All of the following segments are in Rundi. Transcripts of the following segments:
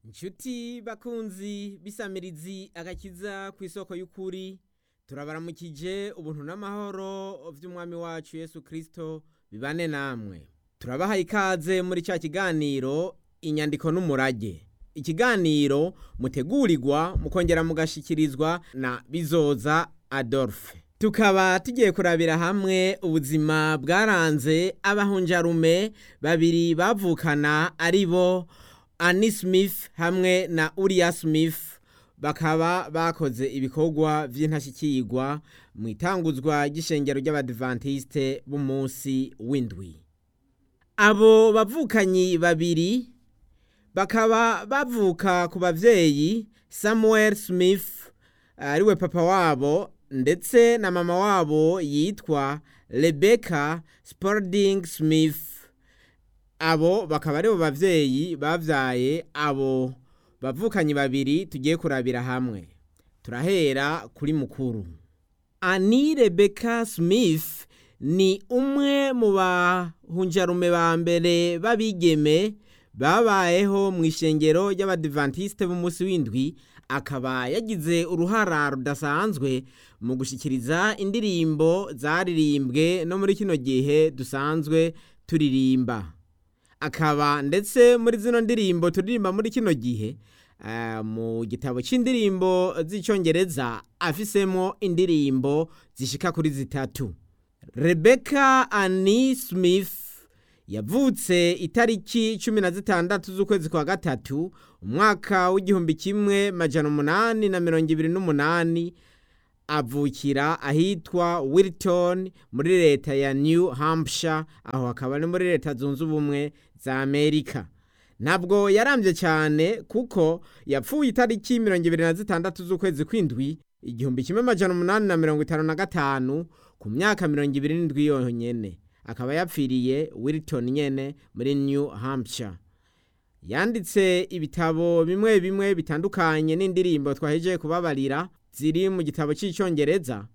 Inshuti bakunzi bisamirizi agakiza ku isoko y'ukuri turabaramukije ubuntu n'amahoro vy'umwami wacu Yesu Kristo bibane namwe turabaha ikaze muri ca kiganiro inyandiko n'umurage ikiganiro mutegurirwa mukongera mugashikirizwa na bizoza Adolphe tukaba tugiye kurabira hamwe ubuzima bwaranze abahunjarume babiri bavukana ari bo Annie Smith hamwe na Uriah Smith bakaba bakoze ibikorwa vy'intashikirwa mu itanguzwa ry'ishengero ry'abadventiste b'umunsi w'indwi abo bavukanyi babiri bakaba bavuka ku bavyeyi Samuel Smith ariwe papa wabo ndetse na mama wabo yitwa Rebecca Spalding Smith abo bakaba aribo bavyeyi bavyaye abo bavukanyi babiri tugiye kurabira hamwe turahera kuri mukuru Annie Rebecca Smith ni umwe mu bahunjarume ba mbere b'abigeme babayeho mu ishengero ry'abadventiste b'umunsi w'indwi akaba yagize uruhara rudasanzwe mu gushikiriza indirimbo zaririmbwe no muri kino gihe dusanzwe turirimba akaba ndetse muri zino ndirimbo turirimba muri kino gihe mu gitabo c'indirimbo z'icongereza afisemo indirimbo zishika kuri zitatu Rebecca Annie Smith yavutse itariki cumi na zitandatu z'ukwezi kwa gatatu umwaka w'igihumbi kimwe majana umunani na mirongo ibiri n'umunani avukira ahitwa Wilton muri leta ya New Hampshire aho hakaba ari muri leta zunze ubumwe za Amerika ntabwo yarambye cyane kuko yapfuye itariki mirongo ibiri na zitandatu z'ukwezi kw'indwi igihumbi kimwe majana umunani na mirongo itanu na gatanu ku myaka mirongo ibiri n'indwi yonyene akaba yapfiriye Wilton nyene muri New Hampshire yanditse ibitabo bimwe bimwe bitandukanye n'indirimbo twahejeje kubabarira ziri mu gitabo cy'icyongereza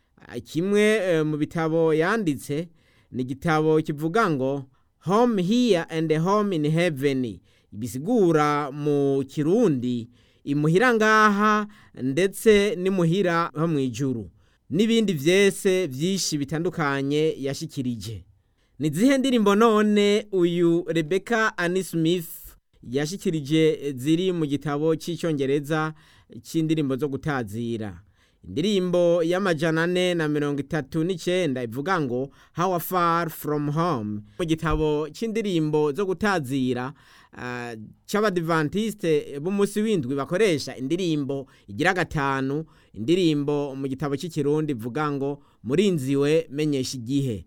kimwe mu bitabo yanditse ni igitabo kivuga ngo home here and home in heaven bisigura mu kirundi imuhira ngaha ndetse n'imuhira ho mu ijuru n'ibindi vyese vyinshi bitandukanye yashikirije ni zihe ndirimbo none uyu Rebecca Annie Smith yashikirije ziri mu gitabo cy'icyongereza cy'indirimbo zo gutazira indirimbo y'amajana ane na mirongo itatu n'icenda ivuga ngo how far from home mu gitabo c'indirimbo zo gutazira uh, c'abadventiste b'umunsi w'indwi bakoresha indirimbo igira gatanu indirimbo mu gitabo cy'ikirundi ivuga ngo murinziwe menyesha igihe